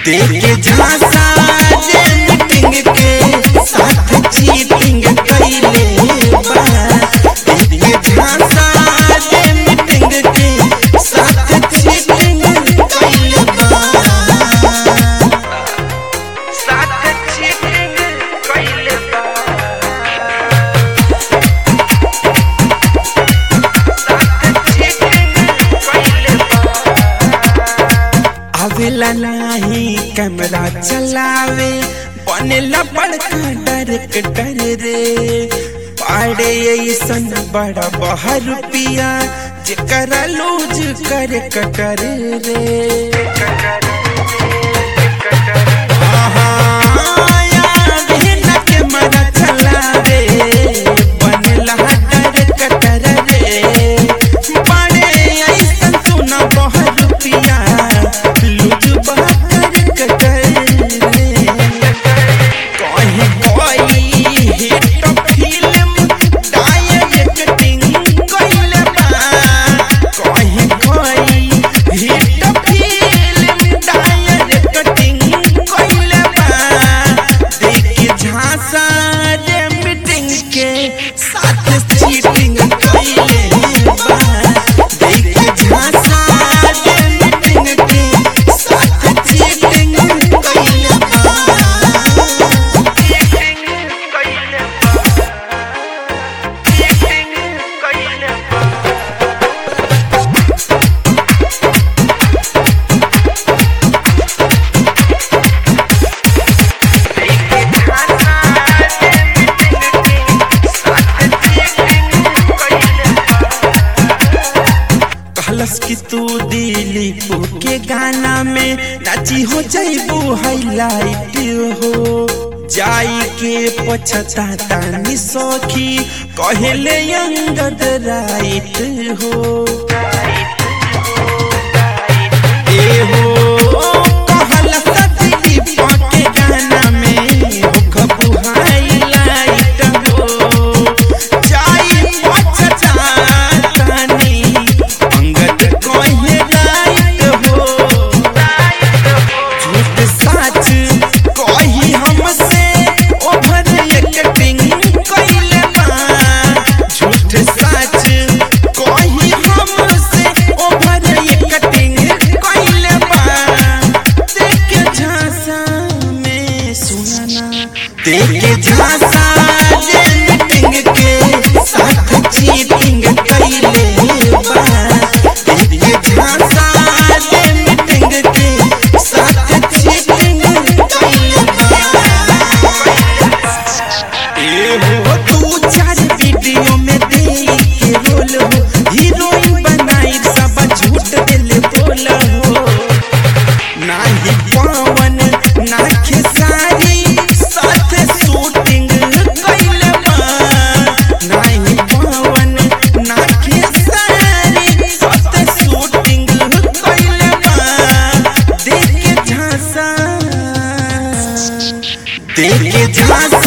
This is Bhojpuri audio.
देखे झांसा जे मीटिंग के साथ चीटिंग कइले बा देखे झांसा जे मीटिंग के साथ चीटिंग कइले बा साथ चीटिंग कइले बा साथ चीटिंग कइले बा आवेला नाही कैमरा चलावे बनेला बड़का डायरेक्टर रे पाड़े ऐसन बड़ा बहर रुपिया जेकरा लूज कर कटर रे झांसा रे मीटिंग के साथ चीटिंग कइले बा देखे झांसा रे मीटिंग के साथ चीटिंग कइले बा चीटिंग कइले बा चीटिंग कइले बा कहलस कि तू दिलीप के गाना में नाची हो जाइबू हाईलाइट हो जाई के पछताता नि सखी कहले अंगद राइट हो ए हो कहलस दिलीप के गाना में हो खबू हाईलाइट हो जाई पछताता नि अंगद कहे राइट हो झूठ सच कही हमसे ओभर एक्टिंग कइले बा झूठ सच कही हमसे ओभर एक्टिंग कइले बा देख झांसा में सुनाना देख झांसा जे मीटिंग के साथ चीटिंग कइले बा देख झांसा जे मीटिंग के साथ चीटिंग कइले बा ए हो तू चार वीडियो में देख के रोल हो हीरोइन बनाई सब झूठ दिल बोल हो नाही पवन ना खेसारी साथ शूटिंग कइले बा नाही पवन ना खेसारी साथ शूटिंग कइले बा देख के झांसा देख के झांसा